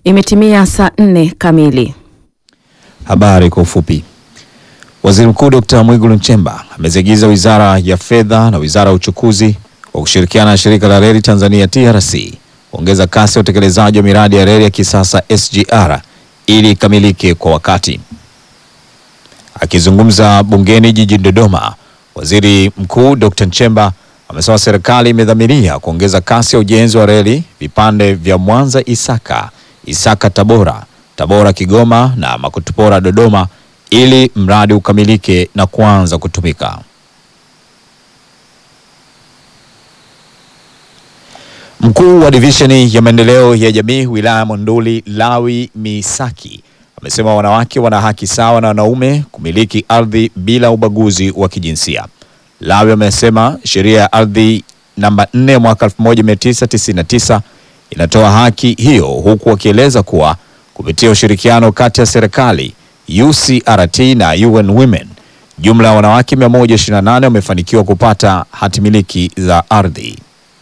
Imetimia saa nne kamili. Habari kwa ufupi. Waziri Mkuu Dr. Mwigulu Nchemba ameziagiza Wizara ya Fedha na Wizara ya Uchukuzi kwa kushirikiana na Shirika la Reli Tanzania TRC kuongeza kasi ya utekelezaji wa miradi ya reli ya kisasa SGR ili ikamilike kwa wakati. Akizungumza bungeni jijini Dodoma, Waziri Mkuu Dr. Nchemba amesema serikali imedhamiria kuongeza kasi ya ujenzi wa reli vipande vya Mwanza Isaka, Isaka Tabora, Tabora Kigoma na Makutupora Dodoma ili mradi ukamilike na kuanza kutumika. Mkuu wa divisheni ya maendeleo ya jamii wilaya ya Monduli Lawi Misaki amesema wanawake wana haki sawa na wanaume kumiliki ardhi bila ubaguzi wa kijinsia. Lawi amesema sheria ya ardhi namba 4 mwaka 1999 inatoa haki hiyo, huku wakieleza kuwa kupitia ushirikiano kati ya serikali, UCRT na UN Women, jumla ya wanawake 128 wamefanikiwa kupata hati miliki za ardhi.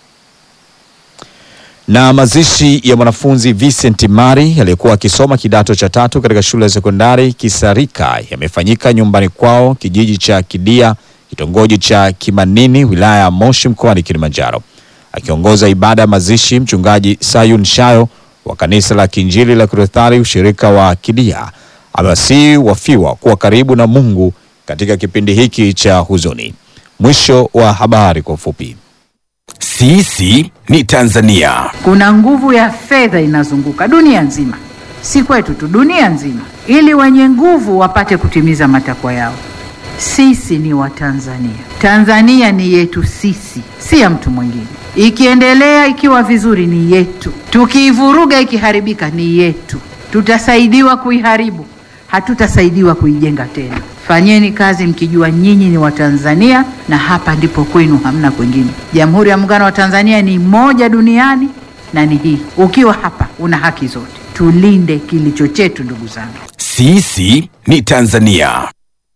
Na mazishi ya mwanafunzi Vincent Mari aliyekuwa akisoma kidato cha tatu katika shule ya sekondari Kisarika yamefanyika nyumbani kwao kijiji cha Kidia kitongoji cha Kimanini wilaya ya Moshi mkoani Kilimanjaro. Akiongoza ibada ya mazishi, mchungaji Sayun Shayo wa kanisa la Kiinjili la Kilutheri ushirika wa Kidia amewasihi wafiwa kuwa karibu na Mungu katika kipindi hiki cha huzuni. Mwisho wa habari kwa ufupi. Sisi ni Tanzania. Kuna nguvu ya fedha inazunguka dunia nzima, si kwetu tu, dunia nzima, ili wenye nguvu wapate kutimiza matakwa yao. Sisi ni Watanzania. Tanzania ni yetu sisi, si ya mtu mwingine. Ikiendelea ikiwa vizuri ni yetu, tukiivuruga ikiharibika ni yetu. Tutasaidiwa kuiharibu, hatutasaidiwa kuijenga tena. Fanyeni kazi mkijua nyinyi ni Watanzania na hapa ndipo kwenu, hamna kwingine. Jamhuri ya Muungano wa Tanzania ni moja duniani na ni hii. Ukiwa hapa una haki zote. Tulinde kilicho chetu, ndugu zangu. Sisi ni Tanzania.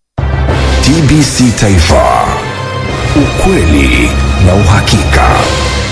TBC Taifa, ukweli na uhakika.